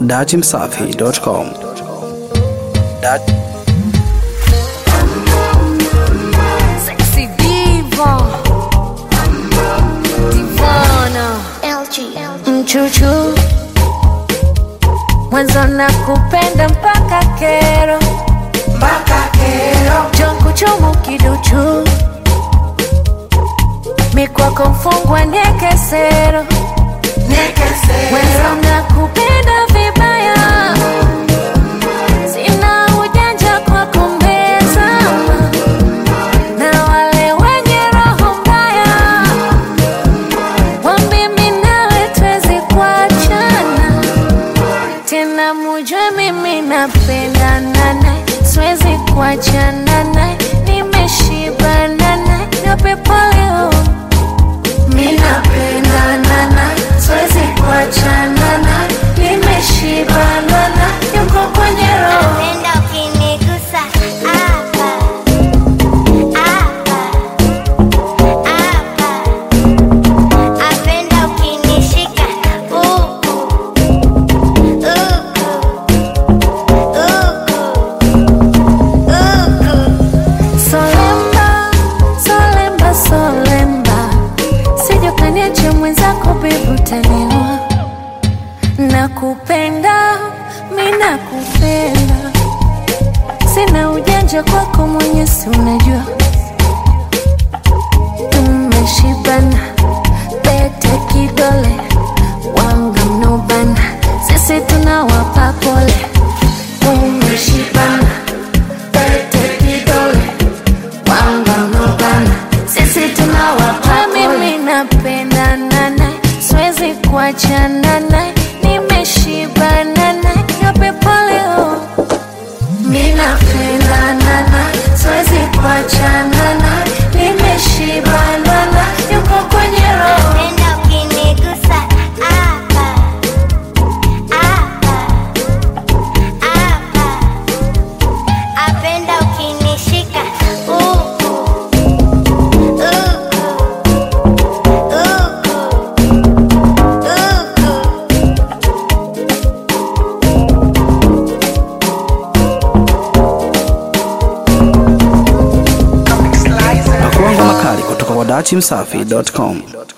datimsafi.com. Dat Sexy diva Divana Mchuchu Mwanzo na kupenda mpaka kero Jongo chomo kiduchu Mikwako mfungwa nekesero Mwanzo na kupenda vibaya Sina ujanja kwa kumbeza na wale wenye roho mbaya wambie mimi nawe twezi kuachana tena, mujue mimi napendana naye, siwezi kuachana naye, nimeshibana naye, niwape pole oh. Mimi napendana naye, siwezi kuachana naye, nimeshibana naye, yuko kwenye roho Napenda ukinigusa hapa hapa hapa, napenda ukinishika huku huku huku huku. Solemba, solemba, solemba, sije ukaniacha mwenzako bibi, utaniua. Nakupenda, mi nakupenda, sina ujanja kwako, mwenye si unajua. Tumeshibana, pete kidole, wanga mnobana, sisi tunawapa pole. Tumeshibana, pete kidole wangamugana sisi tunawapa mimi napendana naye siwezi kuachana naye nimeshibana naye niwape pole oh. mi napendana naye siwezi kuachana naye nimeshibana naye yuko kwenye roho Napenda ukinigusa hapa hapa hapa, napenda ukinishika huku huku huku huku. na kuanga makali kutoka kwa datimsafi.com.